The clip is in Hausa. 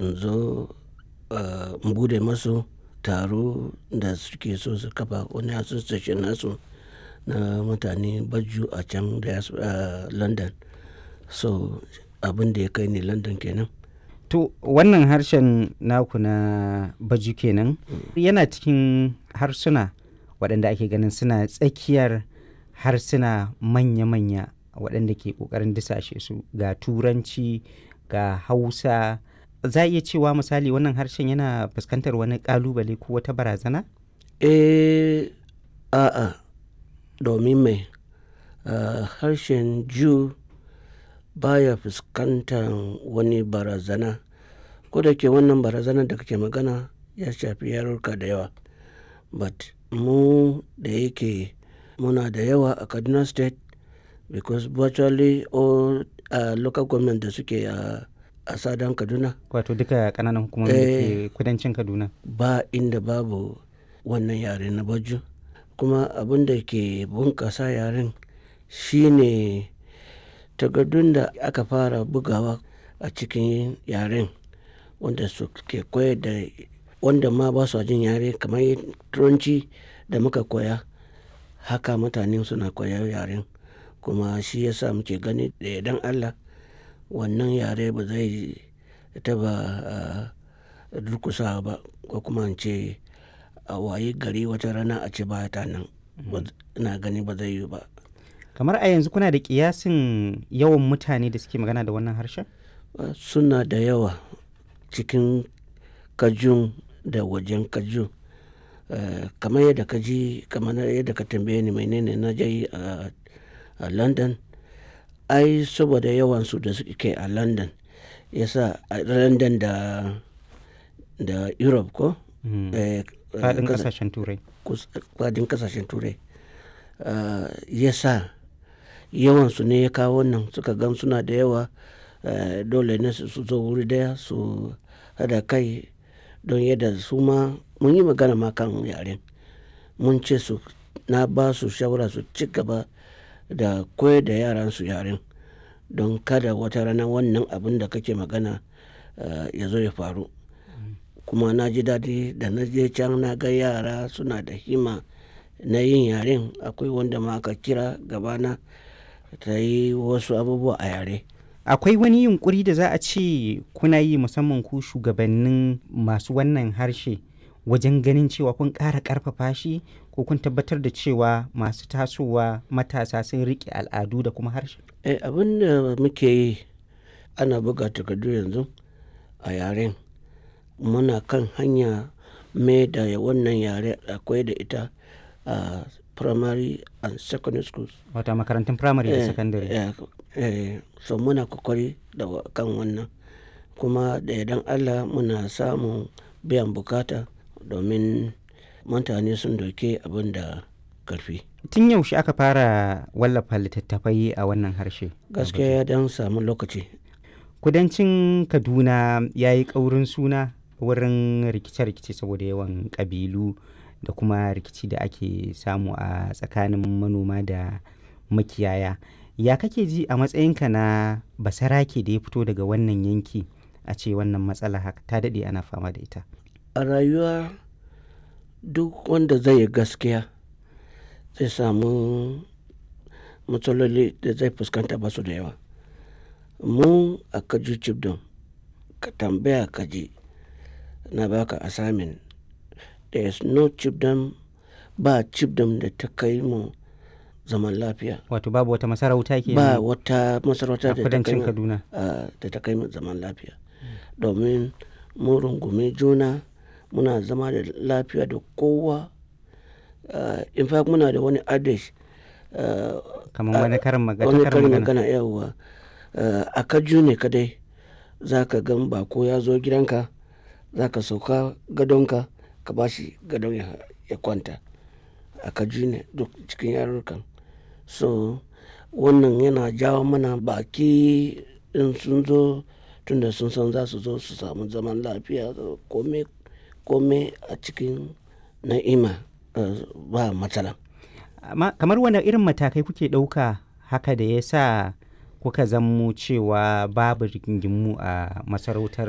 in zo in bude masu taro da suke so su kafa wani association nasu na mutane baju a can london so abin da ya kai ni london kenan To wannan harshen naku na baju kenan yana cikin harsuna waɗanda ake ganin suna tsakiyar harsuna manya-manya waɗanda ke ƙoƙarin disashe su ga turanci ga hausa za a iya cewa misali wannan harshen yana fuskantar wani ƙalubale ko wata barazana? eh a'a domin mai harshen jew baya fuskantar wani barazana ko da ke wannan barazana da kake magana ya shafi yarurka da yawa but mu da yake muna da yawa a kaduna state because virtually all uh, local government da suke a a sadan kaduna wato duka kananan hukumomi da ke kudancin kaduna ba inda babu wannan yare na baju kuma abin da ke bunkasa yaren shine takardun da aka fara bugawa a cikin yaren wanda su ke koyar da wanda ma ba su jin yare kamar turanci da muka koya haka mutane suna koyar yaren kuma shi yasa muke gani da idan allah wannan yare ba zai taba durkusa ba ko kuma ce a waye gari wata rana a ce ba ta nan ina gani ba zai yi ba kamar a yanzu kuna da kiyasin yawan mutane da suke magana da wannan harshen suna da yawa cikin kajun da wajen kajun kamar yadda ka ji kamar yadda ka tambaye ni menene na je a london ai saboda yawansu da suke a london yasa a london da da europe ko fadin kasashen turai fadin kasashen turai yasa yawansu ne ya kawo wannan suka gan suna da yawa dole ne su zo wuri daya su hada kai don yadda su ma mun yi magana ma kan yaren mun ce su na ba su shawara su ci gaba da koyar da yaran su yaren don kada wata rana wannan abin da kake magana ya zo ya faru kuma na ji daɗi da na je can na ga yara suna da hima na yin yaren akwai wanda ma aka kira gabana ta yi wasu abubuwa a yare akwai wani yunkuri da za a ce kuna yi musamman ku shugabannin masu wannan harshe wajen ganin cewa kun ƙara ƙarfafa shi ko kun tabbatar da cewa masu tasowa matasa sun riƙe al'adu da kuma harshe eh, abin da muke yi ana buga takardu yanzu a yaren muna kan hanya mai da wannan yare akwai da ita a primary and secondary schools wata makarantun primary da secondary eh, eh, so muna kokari da kan wannan kuma da idan allah muna samun biyan bukata domin mutane sun doke abin da karfi tun yaushe aka fara wallafa littattafai a wannan harshe gaskiya ya dan samu lokaci kudancin kaduna ya yi ƙaurin suna wurin rikice-rikice saboda yawan ƙabilu da kuma rikici da ake samu a tsakanin manoma da makiyaya ya kake ji a matsayinka na basarake da ya fito daga wannan yanki a ce wannan matsala haka ta daɗe ana fama da ita a rayuwa duk wanda zai yi gaskiya zai samu matsaloli da zai fuskanta ba su da yawa mu a kaji cibdon ka tambaya kaji na baka assignment there is no cibdom ba cibdom da ta kai mu zaman lafiya wato babu wata masarauta ke ba wata masarauta da ta kai kudancin mu kaduna ah, da ta kai mu zaman lafiya domin mu rungume juna muna zama da lafiya da kowa Ah, in fact muna da wani adage ah, kamar wani karin magana wani karin karin magana magana yawa a kaju ne kadai za ka gan bako ya zo gidanka za ka sauka gadonka ka ba shi gadon ya, ya kwanta a kaju ne duk cikin yarurrukan so wannan yana jawo mana baki in sun zo tunda sun san za su zo su samu zaman lafiya kome kome a cikin na'ima eh, ba matsala amma kamar wani irin matakai kuke ɗauka haka da ya sa kuka zammo cewa babu rigingimu a masarautar